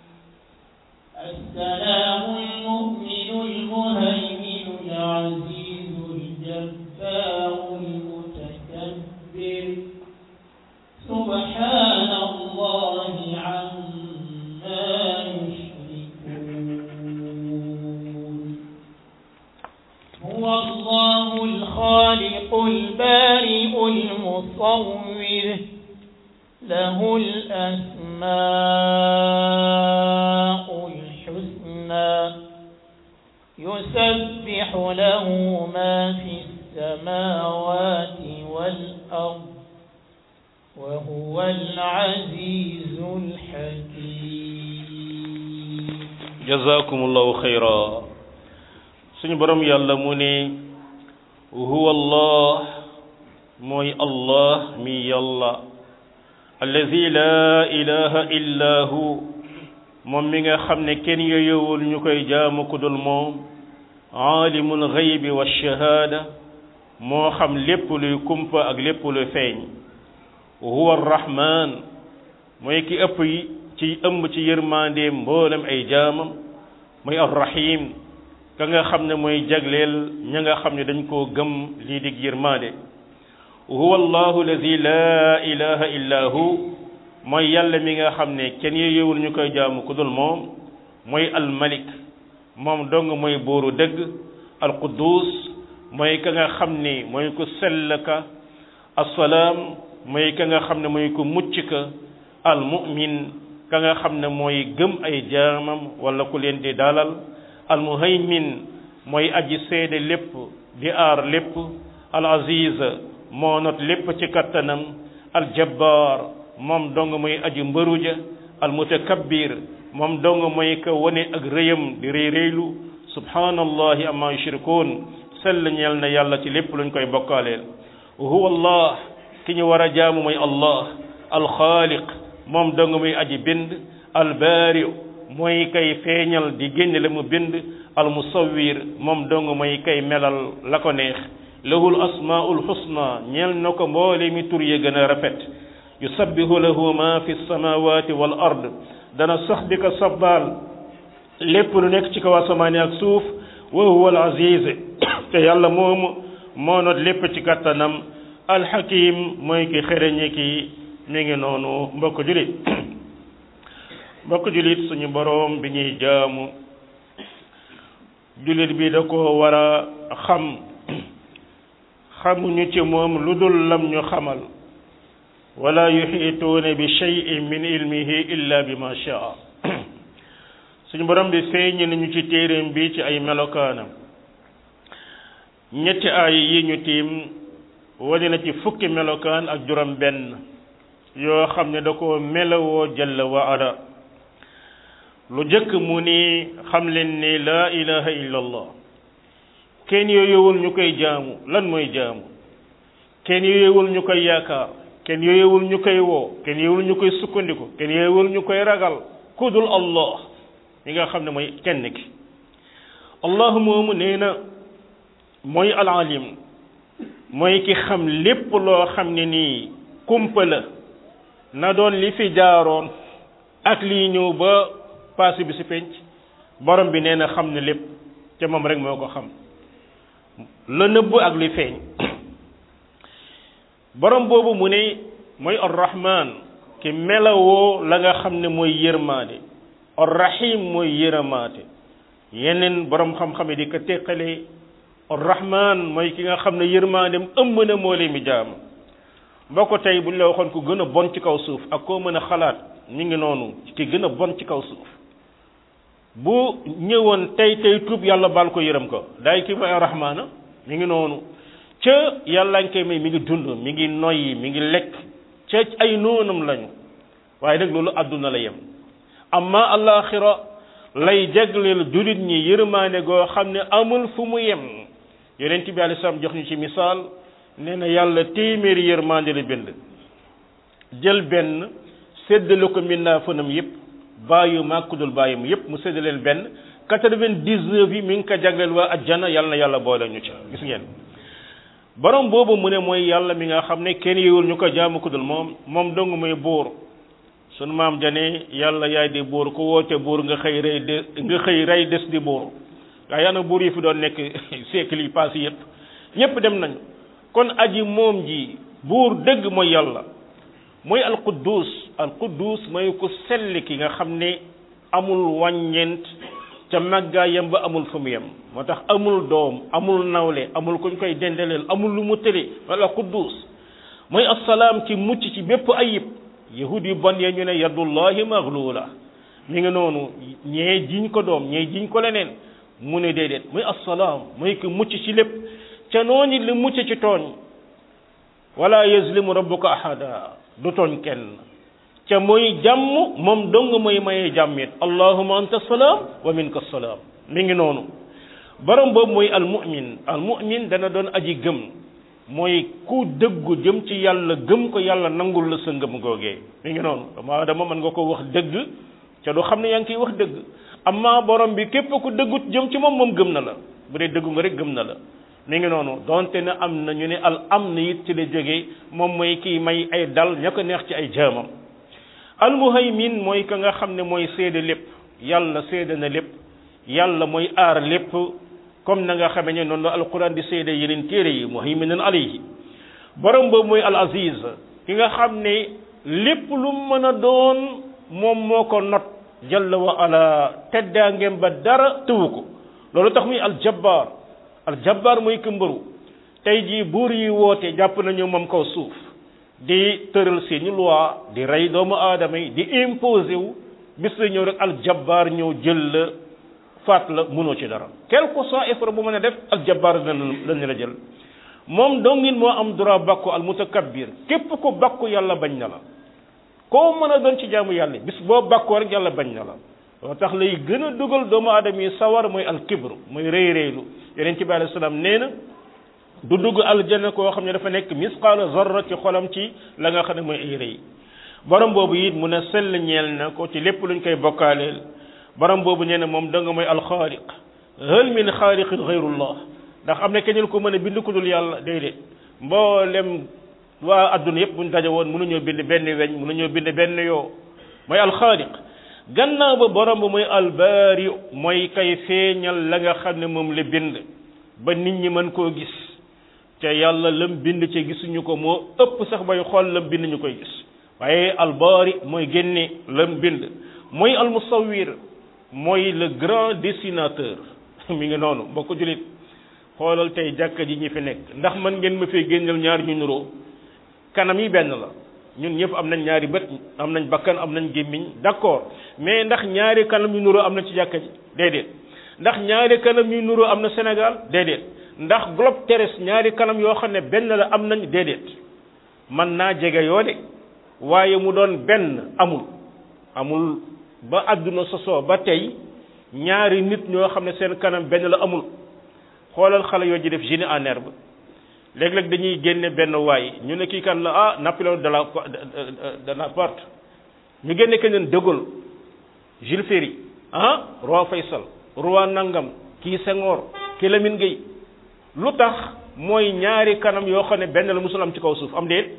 السلام المؤمن المهيمن العزيز الجبار المتكبر سبحان الله عما يشركون هو الله الخالق البارئ المصور له الأسماء الحسنى يسبح له ما في السماوات والأرض وهو العزيز الحكيم jazakumullahu xayra suñu borom yàlla mu ne huwa allah mooy allah mi yàlla allazi laa ilaha illa hu moom mi nga xam ne kenn yoyowul ñu koy jaamu ku dul moom aalimul xaybi wa shahaada moo xam lépp luy kumpa ak lépp luy feeñ huwa arrahman mooy ki ëpp ci ëmb ci yërmandeem mboolem ay jaamam mooy arrahim ka nga xam ne mooy jagleel ña nga xam ne dañ koo gëm lii dig yërmande huwa allahu alladi laa ilaha illa hu mooy yàlla mi nga xam ne kenn yeyewul ñu koy jaamu ku dul moom mooy almalik moom dong mooy bóoru dëgg alquddus mooy ka nga xam ne mooy ku sell ka assalaam mooy ka nga xam ne mooy ku mucc ka almumin ka nga xam ne mooy gëm ay jaamam wala ku leen di dalal almuhaymin mooy aji seede lépp di aar lépp al aziz moo not lépp ci kattanam al jabbar moom dong mooy aji mbëruja al mutakabbir moom dong mooy ka wane ak rëyam di rëy rëylu subhanallahi amma yushrikun sell ñeel na yàlla ci lépp luñ koy bokkaaleel huwa allah ki ñu war a jaamu mooy allah alxaaliq moom dong muy aji bind albaari mooy kay feeñal di génne la mu bind almusawwir moom dong mooy kay melal la ko neex lahul asmaul husna ñeel na ko mboole mi tur ya gën a rafet yusabbihu lahu ma fi samawati wal ard dana sax di ko sabbaal lépp lu nekk ci kaw asamaani ak suuf wa huwa al aziz te yàlla moomu moo not lépp ci kattanam alxakim mooy ki xereñe ki mi ngi noonu mbokk julit mbokk julit suñu boroom bi ñuy jaamu julit bi da ko war a xam xamuñu ci moom lu dul lam ñu xamal wala yuxiituuna bi cheyin min ilmihi illa bi ma shaa suñu borom bi feeñ nañu ci téeréem bi ci ay melokaanam ñetti ay yi ñu tiim wane na ci fukki melokaan ak juróom benn yoo xam ne da ko melowoo jalla wa ala lu jëkk mu ni xam leen ni laa ilaha illa allah kenn yooyewul ñu koy jaamu lan mooy jaamu kenn yooyewul ñu koy yaakaar kenn yooyewul ñu koy woo kenn yooyewul ñu koy sukkandiku kenn yooyewul ñu koy ragal kudul allah mi nga xam ne mooy kenn ki allah moomu nee na mooy alalim mooy ki xam lépp loo xam ne nii kumpa la na doon li fi jaaroon ak lii ñëw ba passé bi si penc borom bi nee na xam ne lépp te moom rek moo ko xam la nëbb ak li feeñ borom boobu mu ne mooy arrahman ki melawoo la nga xam ne mooy yërmaade arrahim mooy yërëmaate yeneen borom xam-xam yi di ko teqale arrahman mooy ki nga xam ne yërmaandem ëmb na moo leen mi jaam boo ko tey bu ñu la waxoon ku gën a bon ci kaw suuf ak koo mën a xalaat ñu ngi noonu ki gën a bon ci kaw suuf bu ñëwoon tey tey tuub yàlla baal ko yërëm ko daay ki mooy arrahmaana mi ngi noonu ca yàlla nga koy may mi ngi dund mi ngi noyyi mi ngi lekk ca ay noonam lañu waaye nag loolu àdduna la yem amma alaxira lay jagleel jullit ñi yërmaane goo xam ne amul fu mu yem yonent bi alayhi salaam jox ñu ci misaal nee na yàlla téeméeri yërmaande la bind jël benn séddale ko mbindaa fanam yépp bàyyu màkkudul bàyyam yépp mu séddaleen benn quatre-vingt-dix-neuf yi mi ngi ko jagleel waa ajjana yàlla na yàlla boole ñu ci gis ngeen borom boobu mu ne mooy yàlla mi nga xam ne kenn yewul ñu ko jaamu ku dul moom moom dong mooy buur sunu maam jane yàlla yaay di buur ku woote buur nga xëy rey de nga xëy rey des di buur waaye yaana buur yi fi doon nekk siècle yi passé yépp ñépp dem nañu kon aji moom ji buur dëgg mooy yàlla mooy alquddus alquddus mooy ku sell ki nga xam ne amul wàññeent ca màggaayam ba amul fu mu yem moo tax amul doom amul nawle amul kuñ koy dendeleel amul lu mu tële wala quddus mooy assalaam ci mucc ci bépp ayib yahud yu bon ya ñu ne yadullahi maglula mi ngi noonu ñee jiñ ko doom ñee jiñ ko leneen mu ne déedéet muy assalaam mooy ku mucc ci lépp ca noonu li mucc ci tooñ wala yazlimu rabbuka ahada du tooñ kenn ca mooy jàmm moom dong mooy mayee jàmm it allahuma anta salaam wa minka salaam mi ngi noonu borom boobu mooy almumin almumin dana doon aji gëm mooy ku dëggu jëm ci yàlla gëm ko yàlla nangul la sa ngëm googee mi ngi noonu dama dama mën nga ko wax dëgg ca du xam ne yaa ngi koy wax dëgg amma borom bi képp ku dëggut jëm ci moom moom gëm na la bu dee dëggu nga rek gëm na la mi ngi noonu donte ne am na ñu ne al am na it ci la jógee moom mooy kii may ay dal ña ko neex ci ay jaamam almuhaymin mooy ka nga xam ne mooy séede lépp yàlla séede na lépp yàlla mooy aar lépp comme na nga xamee ne noonu la alquran di séede yeneen téere yi muhayminan alayhi borom boobu mooy al aziz ki nga xam ne lépp lu mën a doon moom moo ko not jalla wa ala teddaangeem ba dara tëwu ko loolu tax muy aljabbaar aljabbaar mooy këmbaru tey jii buur yi woote jàpp nañu moom kaw suuf di tëral seeni loi di rey doomu aadama yi di imposé wu bis la ñëw rek aljabbaar ñëw jël la faat la mënoo ci dara quel que soit effort bu mën a def aljabbaar lañu la jël moom dongin moo am droit bakku al mutakabbir képp ko bakku yàlla bañ na la koo mën a doon ci jaamu yàlla bis boo bakkoo rek yàlla bañ na la loo tax lay gën a dugal doomu aadama yi sawar mooy alkibru mooy rëy rëylu yeneen ci bi alei salaam nee na du dugg aljanna koo xam ne dafa nekk misqaala zarra ci xolam ci la nga xam ne mooy ay rëy borom boobu it mun a sell ñeel na ko ci lépp luñ koy bokkaaleel borom boobu nee na moom danga mooy alxaaliq hal min xaaliqin xayrullah ndax am na keneen ko mën a bind ku dul yàlla déedéet mboolem waa adduna yëpp buñ daje woon mënuñoo bind benn weñ mënuñoo bind benn yoo mooy alxaaliq gannaaw ba borom ba mooy albaari mooy kay feeñal la nga xam ne moom la bind ba nit ñi mën koo gis te yàlla lam bind ci gisuñu ko moo ëpp sax bay xool lam bind ñu koy gis waaye albaari mooy génne lam bind mooy almusawir mooy le grand dessinateur mi ngi noonu boo ko julit xoolal tey jàkka ji ñi fi nekk ndax mën ngeen ma fee génneel ñaar ñu nuroo kanam yi benn la ñun ñëpp am nañ ñaari bët am nañ bakkan am nañ gémmiñ d'accord mais ndax ñaari kanam yu nuroo am na ci jàkka ji déedéet ndax ñaari kanam yu nuroo am na Sénégal déedéet ndax globe terrestre ñaari kanam yoo xam ne benn la am nañ déedéet man naa jege yoo de waaye mu doon benn amul amul ba àdduna sosoo ba tey ñaari nit ñoo xam ne seen kanam benn la amul xoolal xale yoo ji def génie en herbe léeg-léeg dañuy génne benn waay ñu ne kii kan la ah Napoléon de la Bonaparte ñu génne keneen de Gaulle Jules Ferry ah roi Faysal roi Nangam kii Senghor kii Lamine Gueye lu tax mooy ñaari kanam yoo xam ne benn la musul am ci kaw suuf am déet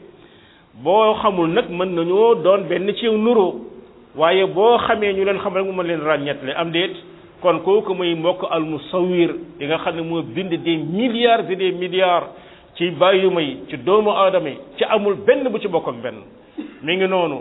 boo xamul nag mën nañoo doon benn ci nuroo waaye boo xamee ñu leen xam rek mu mën leen ràññetle am déet kon kooku muy mbokk al musawir yi nga xam ne moo bind des milliards et des milliards ci bàyyuma yi ci doomu aadama yi ci amul benn bu ci bokk ak benn mi ngi noonu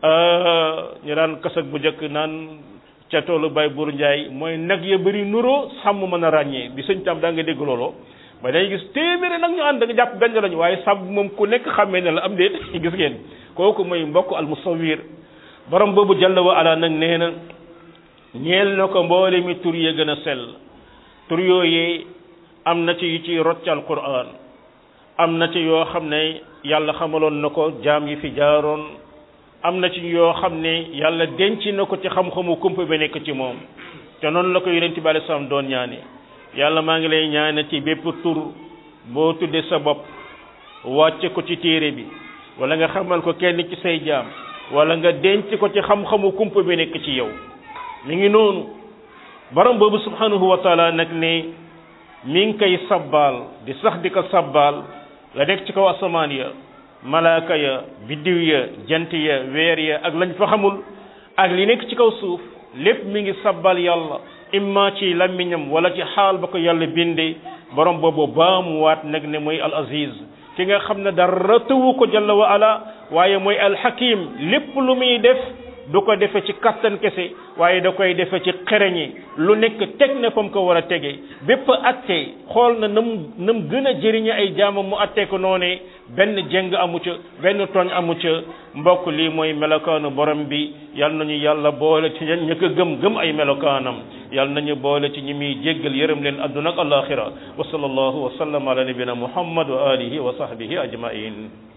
ñu daan kasak bu njëkk naan ca toolu bay buur njaay mooy nag ya bëri nuroo sàmm mën a ràññee bi sëñ tam daa nga dégg looloo ba day gis téeméeri nag ñu ànd nga jàpp benn lañu waaye sàmm moom ku nekk xàmmee ne la am déet gis ngeen kooku mooy mbokk al musawir borom boobu jalla wa ala nag nee na ñeel na ko mboole mi tur ya gën a sell tur yooyee am na ci yu ci rot ci alquran am na ci yoo xam ne yàlla xamaloon na ko jaam yi fi jaaroon am na ci yoo xam ne yàlla denc na ko ci xam-xamu kumpa ba nekk ci moom te noonu la ko yonent bi alei salaam doon ñaane yàlla maa ngi lay ñaane ci bépp tur boo tuddee sa bopp wàcce ko ci téere bi wala nga xamal ko kenn ci say jaam wala nga denc ko ci xam-xamu kumpa bi nekk ci yow mi ngi noonu borom boobu subhanahu wa taala nag ne mi ngi koy sabbaal di sax di ko sabbaal la nekk ci kaw asamaan ya malaaka ya biddiw ya jant ya weer ya ak lañ fa xamul ak li nekk ci kaw suuf lépp mi ngi sabbal yàlla imma ci làmmiñam wala ci xaal ba ko yàlla bindee borom boobu baamuwaat nag ne mooy al aziz ki nga xam ne dara tëwu ko jalla wa ala waaye mooy al hakim lépp lu muy def du ko defe ci kattan kese waaye da koy defe ci xereñi lu nekk teg na fa mu ko war a tege bépp atte xool na nam nam gën a jëriñe ay jaamam mu atte ko noonee benn jeng amu ca benn tooñ amu ca mbokk lii mooy melokaanu borom bi yal nañu yàlla boole ci ña ko gëm gëm ay melokaanam yal nañu boole ci ñi muy jéggal yërëm leen adduna ak alaxira wa sallallahu wa sallam ala nabina muhammad wa alihi wa sahbihi ajmain